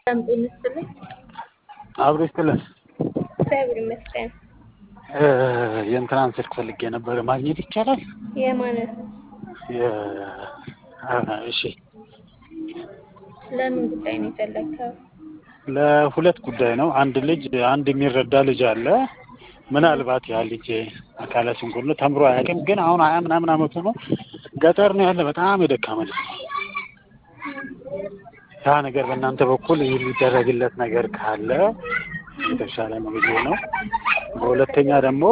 ሰላም ጤና ይስጥልኝ። አብሮ ይስጥልን። እግዚአብሔር ይመስገን። የእንትናን ስልክ ፈልጌ ነበር ማግኘት ይቻላል? የማንን? የ- አ- እሺ ለምን ጉዳይ ነው የፈለግከው? ለሁለት ጉዳይ ነው። አንድ ልጅ አንድ የሚረዳ ልጅ አለ። ምናልባት ያ ልጅ አካለ ስንኩል ነው፣ ተምሮ አያውቅም። ግን አሁን ሀያ ምናምን አመቱ ነው። ገጠር ነው ያለ። በጣም የደካመ ልጅ ነው። ያ ነገር በእናንተ በኩል የሚደረግለት ነገር ካለ የተሻለ ነው ብዬ ነው። በሁለተኛ ደግሞ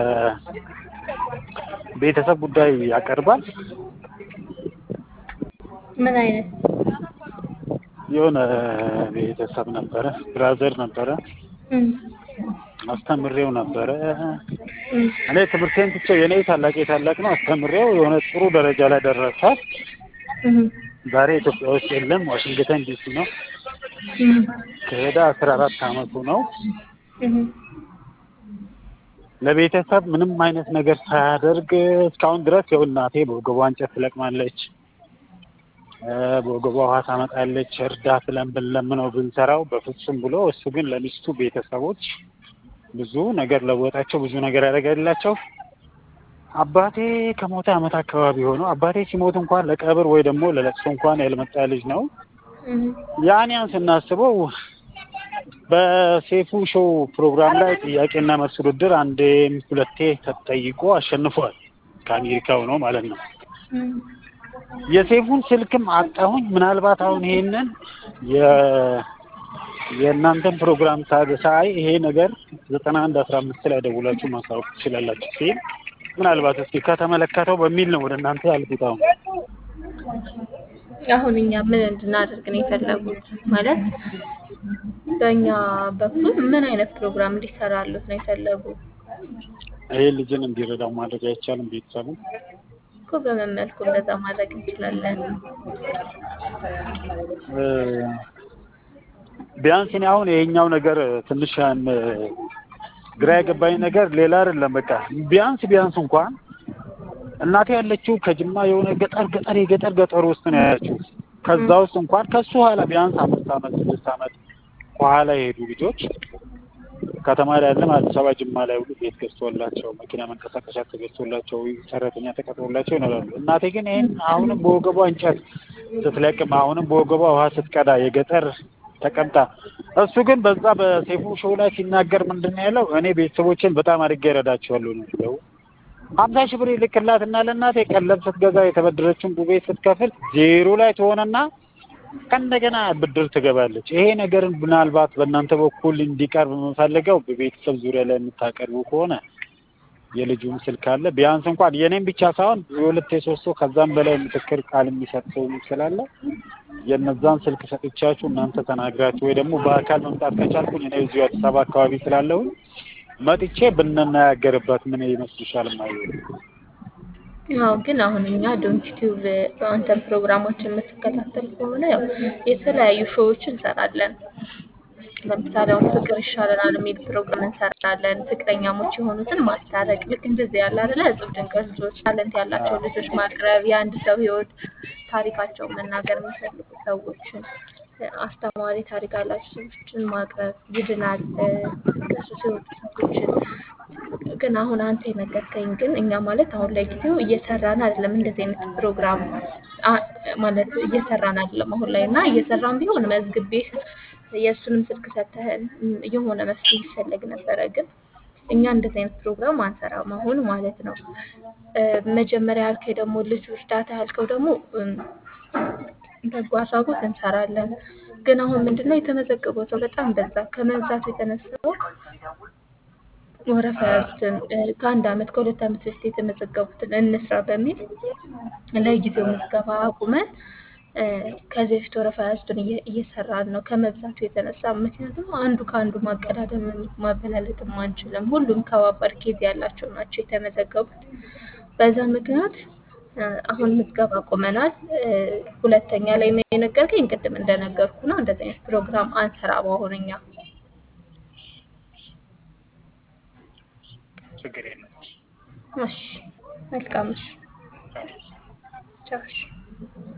የቤተሰብ ጉዳይ ያቀርባል። ምን አይነት? የሆነ ቤተሰብ ነበረ፣ ብራዘር ነበረ፣ እም፣ አስተምሬው ነበረ። እም፣ እኔ ትምህርቴን ትቼው የእኔ ታላቅ ታላቅ ነው አስተምሬው የሆነ ጥሩ ደረጃ ላይ ደረሰ። እም፣ ዛሬ ኢትዮጵያ ውስጥ የለም፣ ዋሽንግተን ዲሲ ነው። እም፣ ከሄደ አስራ አራት አመቱ ነው። እም፣ ለቤተሰብ ምንም አይነት ነገር ሳያደርግ እስካሁን ድረስ ያው እናቴ በወገቧ እንጨት ትለቅማለች፣ እ በወገቧ ውሃ ታመጣለች። እርዳት ብለን ብንለምነው ብንሰራው በፍጹም ብሎ እሱ ግን ለሚስቱ ቤተሰቦች ብዙ ነገር ለወጣቸው፣ ብዙ ነገር ያደረገላቸው። አባቴ ከሞተ አመት አካባቢ ሆነው አባቴ ሲሞት እንኳን ለቀብር ወይ ደግሞ ለለቅሶ እንኳን ያልመጣ ልጅ ነው። እም፣ ያን ያን ስናስበው በሴፉ ሾው ፕሮግራም ላይ ጥያቄና መልስ ውድድር አንዴም ሁለቴ ተጠይቆ አሸንፏል። ከአሜሪካው ነው ማለት ነው። እም፣ የሴፉን ስልክም አጣሁኝ። ምናልባት አሁን ይሄንን የ የእናንተን ፕሮግራም ሳ- ሳይ ይሄ ነገር ዘጠና አንድ አስራ አምስት ላይ ደውላችሁ ማሳወቅ ትችላላችሁ ሲል ምናልባት እስኪ ከተመለከተው በሚል ነው ወደ እናንተ ያልኩት። አሁን አሁን እኛ ምን እንድናደርግ ነው የፈለጉት? ማለት በእኛ በኩል ምን አይነት ፕሮግራም እንዲሰራሉት ነው የፈለጉት? ይሄ ልጅን እንዲረዳው ማድረግ አይቻልም? ቤተሰብን እኮ በምን መልኩ እንደዛ ማድረግ እንችላለን? እ ቢያንስ እኔ አሁን ይሄኛው ነገር ትንሽ ያን ግራ የገባኝ ነገር ሌላ አይደለም። በቃ ቢያንስ ቢያንስ እንኳን እናቴ ያለችው ከጅማ የሆነ ገጠር ገጠር የገጠር ገጠር ውስጥ ነው ያለችው። ከዛ ውስጥ እንኳን ከሱ ኋላ ቢያንስ አምስት አመት ስድስት አመት ከኋላ የሄዱ ልጆች ከተማ ላይ ያለም አዲስ አበባ ጅማ ላይ ሁሉ ቤት ገዝቶላቸው መኪና መንቀሳቀሻ ተገዝቶላቸው ሰራተኛ ተቀጥሮላቸው ይኖራሉ። እናቴ ግን ይህን አሁንም በወገቧ እንጨት ስትለቅም አሁንም በወገቧ ውሃ ስትቀዳ የገጠር ተቀምጣ እሱ ግን በዛ በሴፉ ሾው ላይ ሲናገር ምንድን ነው ያለው? እኔ ቤተሰቦችን በጣም አድርጌ እረዳቸዋለሁ ነው ያለው። ሀምሳ ሺህ ብር ይልክላትና ለእናቴ ቀለብ ስትገዛ የተበደረችውን ዱቤ ስትከፍል ዜሮ ላይ ትሆንና ከእንደገና ብድር ትገባለች። ይሄ ነገር ምናልባት በእናንተ በኩል እንዲቀርብ የምፈልገው በቤተሰብ ዙሪያ ላይ የምታቀርቡ ከሆነ የልጁም ስልክ አለ ቢያንስ እንኳን የኔም ብቻ ሳይሆን የሁለት የሶስት ሰው ከዛም በላይ ምስክር ቃል የሚሰጥ ሰው ስላለ የነዛን ስልክ ሰጥቻችሁ እናንተ ተናግራችሁ ወይ ደግሞ በአካል መምጣት ከቻልኩኝ እኔ እዚሁ አዲስ አበባ አካባቢ ስላለሁኝ መጥቼ ብንነጋገርበት ምን ይመስልሻል? ማለት አዎ ግን አሁን እኛ ዶንት ቲዩብ አንተን ፕሮግራሞችን የምትከታተል ከሆነ ያው የተለያዩ ሾዎችን እንሰራለን። ለምሳሌ አሁን ፍቅር ይሻለናል የሚል ፕሮግራም እንሰራለን። ፍቅረኛሞች የሆኑትን ማስታረቅ፣ ልክ እንደዚህ ያለ አይደለ እጹብ ድንቅ ልጆች፣ ታለንት ያላቸው ልጆች ማቅረብ፣ የአንድ ሰው ህይወት ታሪካቸውን መናገር የሚፈልጉ ሰዎችን አስተማሪ ታሪክ ያላቸው ሰዎችን ማቅረብ ይድናል ከሱስ የወጡ ሰዎችን ግን አሁን አንተ የነገርከኝ ግን እኛ ማለት አሁን ለጊዜው እየሰራን አይደለም። እንደዚህ አይነት ፕሮግራም አ- ማለት እየሰራን አይደለም አሁን ላይ እና እየሰራን ቢሆን መዝግቤ የእሱንም ስልክ ሰተህን ም፣ የሆነ መፍትሄ ይፈለግ ነበረ። ግን እኛ እንደዚህ አይነት ፕሮግራም አንሰራም አሁን ማለት ነው። እ፣ መጀመሪያ ያልከኝ ደግሞ ልጁ እርዳታ ያልከው ደግሞ እም፣ በጎ አድራጎት እንሰራለን። ግን አሁን ምንድነው የተመዘገበው ሰው በጣም በዛ። ከመብዛቱ የተነሳ ወረፋ ያዙትን እ፣ ከአንድ አመት ከሁለት አመት በፊት የተመዘገቡትን እንስራ በሚል ለጊዜው ምዝገባ አቁመን እ፣ ከዚህ በፊት ወረፋ ያዙትን እየ- እየሰራን ነው ከመብዛቱ የተነሳ። ምክንያቱም አንዱ ከአንዱ ማቀዳደም ማበላለጥም አንችልም። ሁሉም ከባባድ ኬዝ ያላቸው ናቸው የተመዘገቡት። በዛ ምክንያት እ፣ አሁን ምዝገባ አቁመናል። እ፣ ሁለተኛ ላይ የነገርከኝ ቅድም እንደነገርኩ ነው። እንደዚህ አይነት ፕሮግራም አንሰራም አሁን እኛ። ችግር የለም። እሺ መልካም እሺ ቻው እሺ